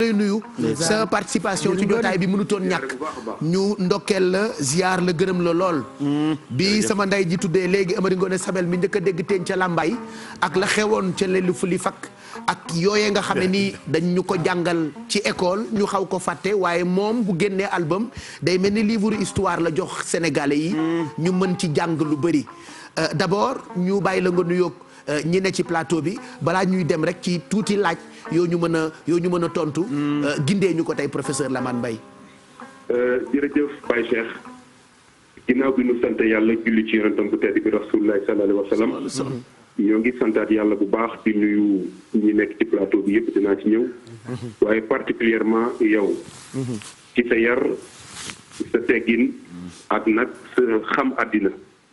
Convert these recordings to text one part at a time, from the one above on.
lay nuyu sa participation ci jotaay bi mënutoon ñàkk ñu ndokkeel la ziar la gërëm la lool bi sama ndey ji tuddee léegi Amari Ngoone Sabel mi njëkk a dégg teen ca làmbaay ak la xewoon ca lelu fu li fakk ak yooyee nga xam ne nii dañ ñu ko jàngal ci école ñu xaw ko fàtte waaye moom bu génnee album day mel ni livre histoire la jox sénégalais yi ñu mën ci jàng lu bëri d'abord ñu bàyyi la nga nuyoog ñi ne ci plateau bi balaa ñuy dem rek ci tuuti laaj yoo ñu mën a yoo ñu mën a tontu. gindee ñu ko tey professeur Lamane Mbaye. jërëjëf Baye Cheikh ginnaaw bi nu sant yàlla julli ci yonentam bu tedd bi rasulullah sallallahu alayhi wa sallam ñoo ngi santaat yàlla bu baax di nuyu ñi nekk ci plateau bi yëpp dinaa ci ñëw. waaye particulièrement yow. ci sa yar sa teggin ak nag sa xam àddina.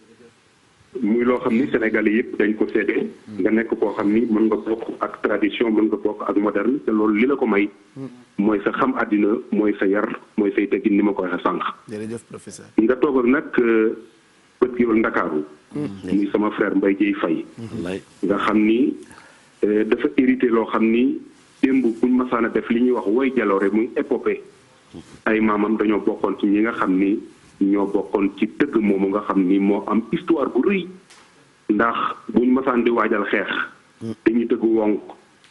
muy loo xam ni Sénégalais yëpp dañ ko seede nga nekk koo xam ni mën nga bokk ak tradition mën nga bokk ak moderne te loolu li la ko may mooy sa xam àddina mooy sa yar mooy say teggin ni ma ko waxee sànq. jërëjëf professeur. nga toog ak nag bët géwël Ndakaaru. muy sama frère Mbaye Dieye Faye. nga xam ni dafa hérité loo xam ni démb buñ masaan a def li ñuy wax woy jaloore muy épopée ay maamam dañoo bokkoon ci ñi nga xam ni. ñoo bokkoon ci tëgg moomu nga xam ni moo am histoire bu rëy ndax buñ masaan di waajal xeex dañuy tëgg wonk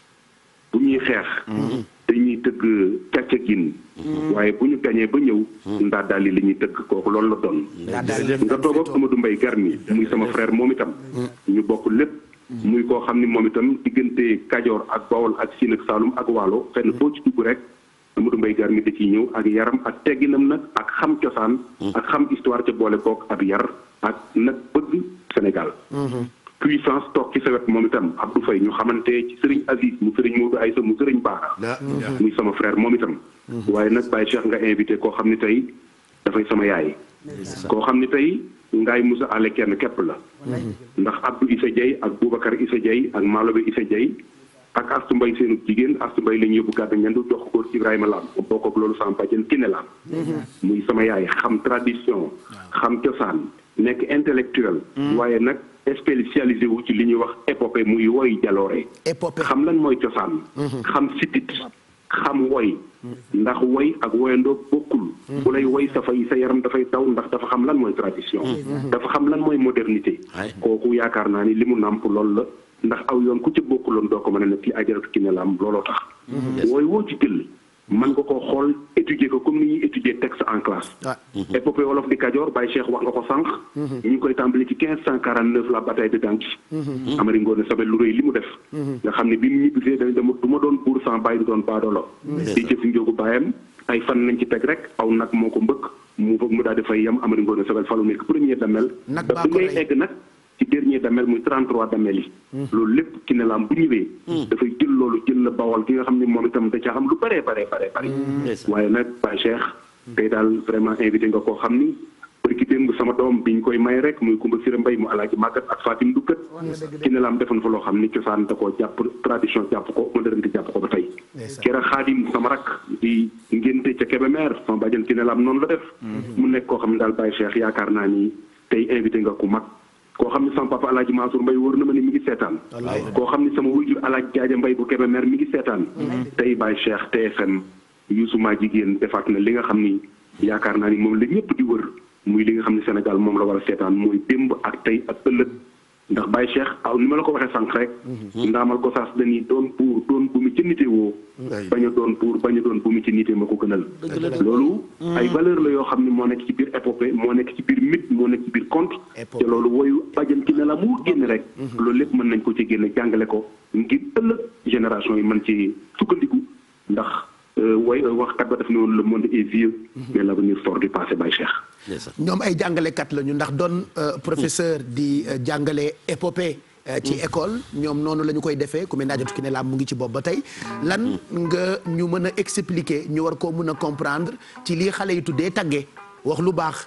bu ñuy xeex dañuy tëgg càccagin waaye bu ñu gañee ba ñëw ndaa daal li ñuy tëgg kooku loolu la doon nga toog ak Amadou Mbaye Garmi muy sama frère moom itam ñu bokk lépp muy koo xam ni moom itam diggante Kajoor ak Bawol ak Siin ak Saalum ak Waalo fenn foo ci dugg rek Amadou Mbaye Garmi da ciy ñëw ak yaram ak tegginam nag ak xam cosaan ak xam histoire ca boole kook ak yar ak nag bëgg Sénégal puissance toog ci sa wet moom itam Abdou Faye ñu xamante ci sëriñ Aziz mu sëriñ Modou Aïssa mu sëriñ Baara muy sama frère moom itam waaye nag Baye Cheikh nga invité koo xam ni tey dafay sama yaay koo xam ni tey ngaay Moussa ale kenn képp la ndax Abdou Issa Dieye ak Boubacar Issa Dieye ak Malobe Issa Dieye ak astu mbay seenu jigéen astu mbay lañu yóbbu gàddu ñandu jox ko Ibrahima Lam bokk ak loolu sama bàjjen Kiné Lam muy sama yaay xam tradition xam cosaan nekk intellectuel waaye nag spécialisé wu ci li ñuy wax épopée muy woy jaloore xam lan mooy cosaan xam sitit xam woy ndax woy ak woyandoo bokkul bu lay woy sa fay sa yaram dafay taw ndax dafa xam lan mooy tradition dafa xam lan mooy modernité kooku yaakaar naa ni li mu nàmp loolu la ndax aw yoon ku ci bokkuloon doo ko mën a nekk ci ajaratu ki ne la am looloo tax. wooy woo ci jël mën nga koo xool étudier ko comme ni ñuy étudier texte en classe. épopée wolof di Kajoor Baye Cheikh wax nga ko sànq. ñu ngi koy tàmbali ci quinze cent quarante neuf la bataille de Danki. Amari Ngoone Sabel lu rëy li mu def. nga xam ne bi mu ñibbisee dañ dama du ma doon buur sans bàyyi du doon baadoolo. di jëf njóogu baayam ay fan nañ ci teg rek aw nag moo ko mbëkk mu mu daal di fay yem Amari Ngoone Sabel falu nekk premier damel. nag ba bi ngay egg nag. ci dernier damel muy 33 damel yi. loolu lépp ki ne laam bu ñëwee. dafay jël loolu jël la bawal gi nga xam ne moom itam da caa xam lu bëree bëree bëree bëri. waaye nag Baye Cheikh. tey daal vraiment invité nga koo xam ni. bërki démb sama doom biñ koy may rek muy Kumba Sira Mbay mu alaaji màggat ak Fatim Dukkat. ki ne laam defoon fa loo xam ni cosaan da koo jàpp tradition jàpp ko modernité jàpp ko ba tey. kera xaadim sama rak di ngénte ca Kébémer sama bàjjan ki ne laam noonu la def. mu nekk koo xam ne daal Baye Cheikh yaakaar naa ni tey invité nga ku mag koo xam ne sama papa alaaji Mansour Mbaye wóor na ma ne mi ngi seetaan koo xam ne sama wujur alaaji Jaaja Mbaye bu Kébémer mi ngi seetaan tey Baye Cheikh TFM Youssou maa jigéen defaat na li nga xam ni yaakaar naa ni moom la ñëpp di wër muy li nga xam ne Sénégal moom la war a seetaan mooy démb ak tey ak ëllëg ndax Baye Cheikh aw ni ma la ko waxee sànq rek ndaamal ko saas dañuy doon buur doon bu mu ci nite woo bañ a doon buur bañ a doon bu mu ci nite ma ko gënal loolu ay valeur la yoo xam ne moo nekk ci biir épopée moo nekk ci biir mythe moo nekk ci biir conte te loolu woyu bàjjan ki ne la mu génn rek loolu lépp mën nañ ko ci génne jàngale ko ngir ëllëg génération yi mën ci sukkandiku ndax way waxkat ba def ne woon le monde est vieux mais l'avenir sort du passé Baye Cheikh ñoom ay jàngalekat lañu ndax doon professeur di jàngale épopée ci école ñoom noonu la ñu koy defee ku mel ne Adjatou Kiné Lam mu ngi ci bopp ba tey lan nga ñu mën a expliquer ñu war koo mën a comprendre ci lii xale yi tuddee tagge wax lu baax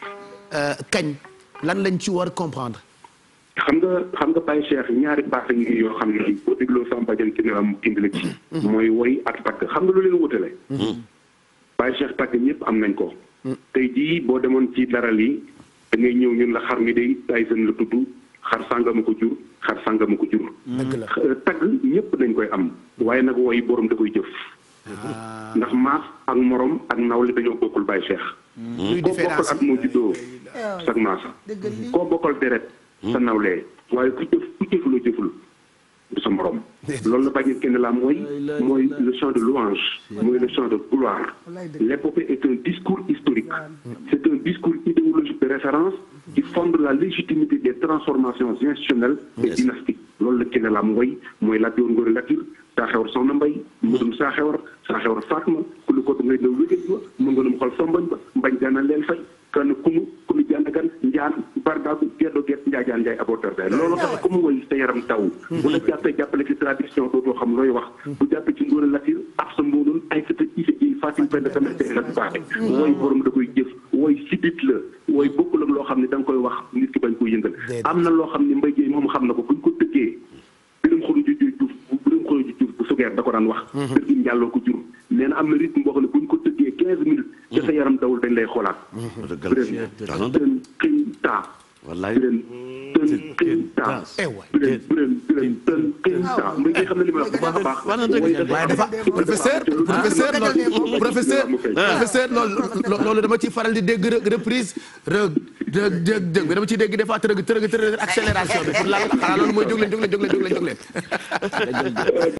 kañ lan lañ ci war comprendre. xam nga xam nga Baye Cheikh ñaari baax ngi yoo xam ne boo dégloo sama bàjjan Kiné Lam mu indi la ci. mooy woy ak tagg xam nga lu leen wutale. Baye Cheikh tagg ñëpp am nañ ko. tey jii boo demoon ci daral yi da ngay ñëw ñun la xar mi day Tyson la tudd xar sàngama ko jur xar sàngama ko jur. tagg ñëpp dañ koy am waaye nag woy borom da koy jëf. ndax maas ak morom ak nawle dañoo bokkul bàyyi cheikh luy koo bokkal différence at moo juddoo sag maasa koo bokkal deret sa nawlee waaye ku jëf ku jëfuloo jëful du sa morom loolu la bàyyi kenn la mooy mooy le chant de louange mooy le chant de gloire l'épopée est un discours historique c'est un discours idéologique de référence qui fonde la légitimité des transformations institutionnelles et dynastiques loolu la kenn la mooy mooy la joor ngóori latir saa xewar soxna mbay mudum saa xewar saa xewar faatma ku lu ko ngay na wégét ba mu nga num xol sombañ ba mbañ gana leen fay kan kunu kunu jàndagan njaan bardaagu geddo get njaajaan njaay aborteur day loolu tax ku mu woy sa yaram taw bu la jàppee jàppale ci tradition dootoo xam looy wax bu jàppee ci ngóor a latir ab sa mboonoon ay sata ise ji fatim pend tamit te nga baaxe wooy borom da koy jëf wooy sidit la wooy bokkul ak loo xam ne da nga koy wax nit ki bañ koy yëngal am na loo xam ne mbay jéey moom xam na ko buñ ko tëggee birum xolu ju juuf birum xolu ju juuf bu sugeer da ko daan wax kër gi njàlloo ko jur nee na am na rythme boo xam ne buñ ko tëggee quinze minutes ca sa yaram dawul dañ lay xoolaat biren tën xiñ taa wallaay biren tën xiñ taa eh waay biren biren biren tën xiñ taa mbay jéey xam ne li may wax bu baax a baax waaye dafa professeur professeur loolu professeur professeur loolu loolu dama ciy faral di dégg reprise rëg dëg dëg dëg bi dama ciy dégg des fois tërëg tërëg tërëg accélération bi pour la xanaa loolu mooy jóg leen jóg leen jóg leen jóg leen jóg leen